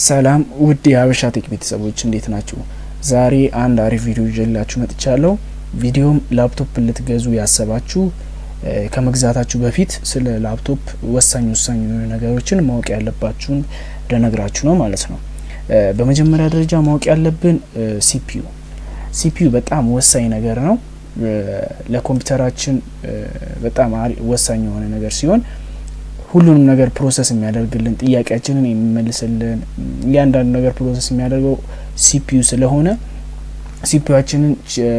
ሰላም ውድ የሀበሻ ቴክ ቤተሰቦች እንዴት ናችሁ? ዛሬ አንድ አሪፍ ቪዲዮ ይዤላችሁ መጥቻለሁ። ቪዲዮም ላፕቶፕ ልትገዙ ያሰባችሁ ከመግዛታችሁ በፊት ስለ ላፕቶፕ ወሳኝ ወሳኝ የሆኑ ነገሮችን ማወቅ ያለባችሁን ልነግራችሁ ነው ማለት ነው። በመጀመሪያ ደረጃ ማወቅ ያለብን ሲፒዩ ሲፒዩ በጣም ወሳኝ ነገር ነው። ለኮምፒውተራችን በጣም ወሳኝ የሆነ ነገር ሲሆን ሁሉንም ነገር ፕሮሰስ የሚያደርግልን ጥያቄያችንን የሚመልስልን እያንዳንዱ ነገር ፕሮሰስ የሚያደርገው ሲፒዩ ስለሆነ ሲፒዩችንን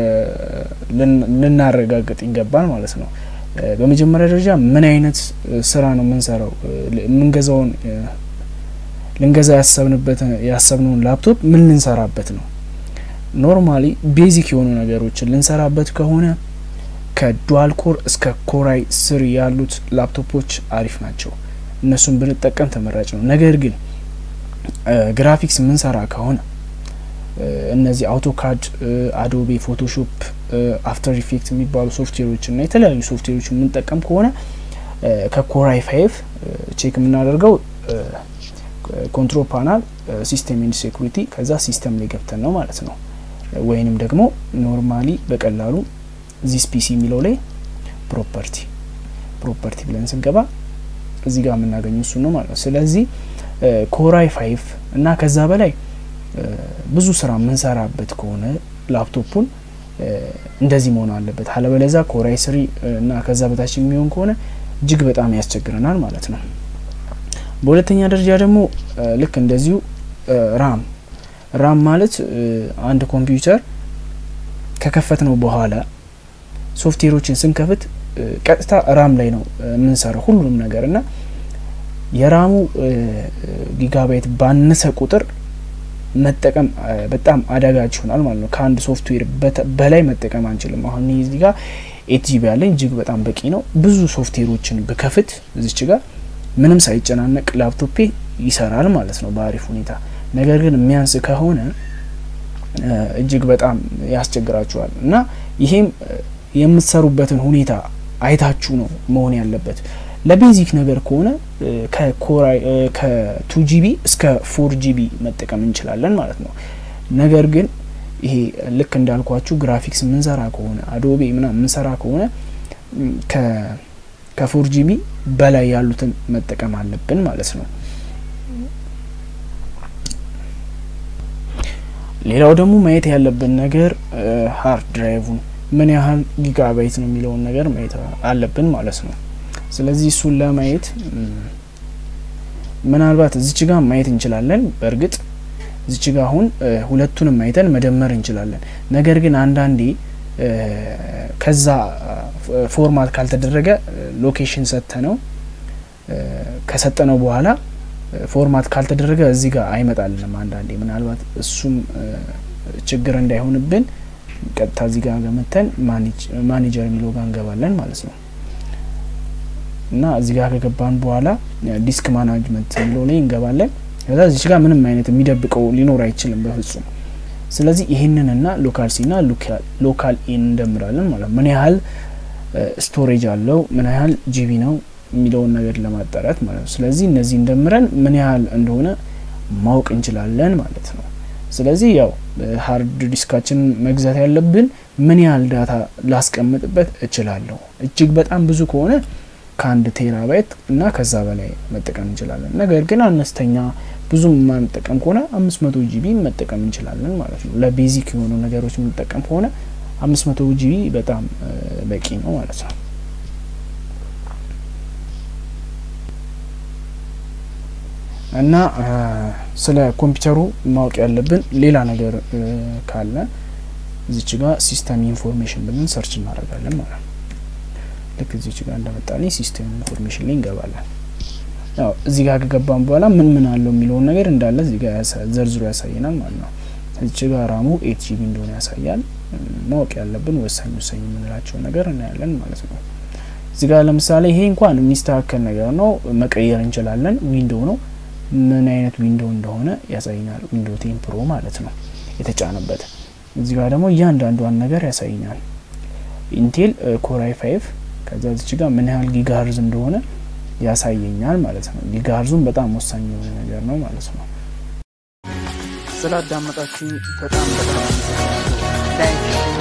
ልናረጋግጥ ይገባል ማለት ነው። በመጀመሪያ ደረጃ ምን አይነት ስራ ነው የምንሰራው? የምንገዛውን ልንገዛ ያሰብንበት ያሰብነውን ላፕቶፕ ምን ልንሰራበት ነው? ኖርማሊ ቤዚክ የሆኑ ነገሮችን ልንሰራበት ከሆነ ከዱዋል ኮር እስከ ኮራይ ስር ያሉት ላፕቶፖች አሪፍ ናቸው። እነሱን ብንጠቀም ተመራጭ ነው። ነገር ግን ግራፊክስ የምንሰራ ከሆነ እነዚህ አውቶካድ፣ አዶቤ ፎቶሾፕ፣ አፍተር ኢፌክት የሚባሉ ሶፍትዌሮች እና የተለያዩ ሶፍትዌሮች የምንጠቀም ከሆነ ከኮራይ ፋይቭ ቼክ የምናደርገው ኮንትሮል ፓናል፣ ሲስተም ኤንድ ሴኩሪቲ ከዛ ሲስተም ላይ ገብተን ነው ማለት ነው። ወይንም ደግሞ ኖርማሊ በቀላሉ ዚስ ፒሲ የሚለው ላይ ፕሮፐርቲ ፕሮፐርቲ ብለን ስንገባ እዚህ ጋር የምናገኘው እሱ ነው ማለት ነው። ስለዚህ ኮራይ ፋይቭ እና ከዛ በላይ ብዙ ስራ የምንሰራበት ከሆነ ላፕቶፑን እንደዚህ መሆን አለበት። አለበለዛ ኮራይ ስሪ እና ከዛ በታች የሚሆን ከሆነ እጅግ በጣም ያስቸግረናል ማለት ነው። በሁለተኛ ደረጃ ደግሞ ልክ እንደዚሁ ራም ራም ማለት አንድ ኮምፒውተር ከከፈት ነው በኋላ ሶፍትዌሮችን ስንከፍት ቀጥታ ራም ላይ ነው የምንሰራው ሁሉንም ነገር እና የራሙ ጊጋባይት ባነሰ ቁጥር መጠቀም በጣም አዳጋች ይሆናል ማለት ነው። ከአንድ ሶፍትዌር በላይ መጠቀም አንችልም። አሁን እዚህ ጋር ኤት ጂቢ ያለኝ እጅግ በጣም በቂ ነው። ብዙ ሶፍትዌሮችን ብከፍት እዚች ጋር ምንም ሳይጨናነቅ ላፕቶፔ ይሰራል ማለት ነው በአሪፍ ሁኔታ። ነገር ግን የሚያንስ ከሆነ እጅግ በጣም ያስቸግራችኋል እና ይሄም የምትሰሩበትን ሁኔታ አይታችሁ ነው መሆን ያለበት። ለቤዚክ ነገር ከሆነ ከኮራይ ከቱ ጂቢ እስከ ፎር ጂቢ መጠቀም እንችላለን ማለት ነው። ነገር ግን ይሄ ልክ እንዳልኳችሁ ግራፊክስ የምንሰራ ከሆነ አዶቤ ምናምን የምንሰራ ከሆነ ከፎር ጂቢ በላይ ያሉትን መጠቀም አለብን ማለት ነው። ሌላው ደግሞ ማየት ያለብን ነገር ሀርድ ድራይቭን ምን ያህል ጊጋባይት ነው የሚለውን ነገር ማየት አለብን ማለት ነው። ስለዚህ እሱን ለማየት ምናልባት እዚች ጋር ማየት እንችላለን። በእርግጥ እዚች ጋር አሁን ሁለቱንም ማየተን መደመር እንችላለን። ነገር ግን አንዳንዴ ከዛ ፎርማት ካልተደረገ ሎኬሽን ሰጥተ ነው ከሰጠነው በኋላ ፎርማት ካልተደረገ እዚህ ጋር አይመጣልንም። አንዳንዴ ምናልባት እሱም ችግር እንዳይሆንብን ቀጥታ እዚህ ጋር ገመተን ማኔጀር የሚለው ጋር እንገባለን ማለት ነው። እና እዚህ ጋር ከገባን በኋላ ዲስክ ማናጅመንት የሚለው ላይ እንገባለን። ከዛ እዚች ጋር ምንም አይነት የሚደብቀው ሊኖር አይችልም በፍጹም። ስለዚህ ይህንን እና ሎካል ሲ ና ሎካል ኢን እንደምራለን ማለት ምን ያህል ስቶሬጅ አለው ምን ያህል ጂቢ ነው የሚለውን ነገር ለማጣራት ማለት ነው። ስለዚህ እነዚህ እንደምረን ምን ያህል እንደሆነ ማወቅ እንችላለን ማለት ነው። ስለዚህ ያው ሀርድ ዲስካችን መግዛት ያለብን ምን ያህል ዳታ ላስቀምጥበት እችላለሁ። እጅግ በጣም ብዙ ከሆነ ከአንድ ቴራባይት እና ከዛ በላይ መጠቀም እንችላለን። ነገር ግን አነስተኛ ብዙም የማንጠቀም ከሆነ አምስት መቶ ጂቢ መጠቀም እንችላለን ማለት ነው። ለቤዚክ የሆኑ ነገሮች የምንጠቀም ከሆነ አምስት መቶ ጂቢ በጣም በቂ ነው ማለት ነው። እና ስለ ኮምፒውተሩ ማወቅ ያለብን ሌላ ነገር ካለ እዚች ጋር ሲስተም ኢንፎርሜሽን ብለን ሰርች እናደርጋለን ማለት ነው። ልክ እዚች ጋር እንደመጣልኝ ሲስተም ኢንፎርሜሽን ላይ እንገባለን። ያው እዚህ ጋር ከገባን በኋላ ምን ምን አለው የሚለውን ነገር እንዳለ እዚህ ጋር ዘርዝሮ ያሳየናል ማለት ነው። እዚች ጋር ራሙ ኤት ጂቢ እንደሆነ ያሳያል። ማወቅ ያለብን ወሳኝ ወሳኝ የምንላቸው ነገር እናያለን ማለት ነው። እዚህ ጋር ለምሳሌ ይሄ እንኳን የሚስተካከል ነገር ነው፣ መቀየር እንችላለን። ዊንዶው ነው ምን አይነት ዊንዶው እንደሆነ ያሳይናል። ዊንዶው ቴን ፕሮ ማለት ነው የተጫነበት። እዚህ ጋር ደግሞ እያንዳንዷን ነገር ያሳይናል። ኢንቴል ኮራይ ፋይቭ ከዛ እዚች ጋር ምን ያህል ጊጋርዝ እንደሆነ ያሳየኛል ማለት ነው። ጊጋርዙም በጣም ወሳኝ የሆነ ነገር ነው ማለት ነው። ስላዳመጣችሁኝ በጣም በጣም ላይክ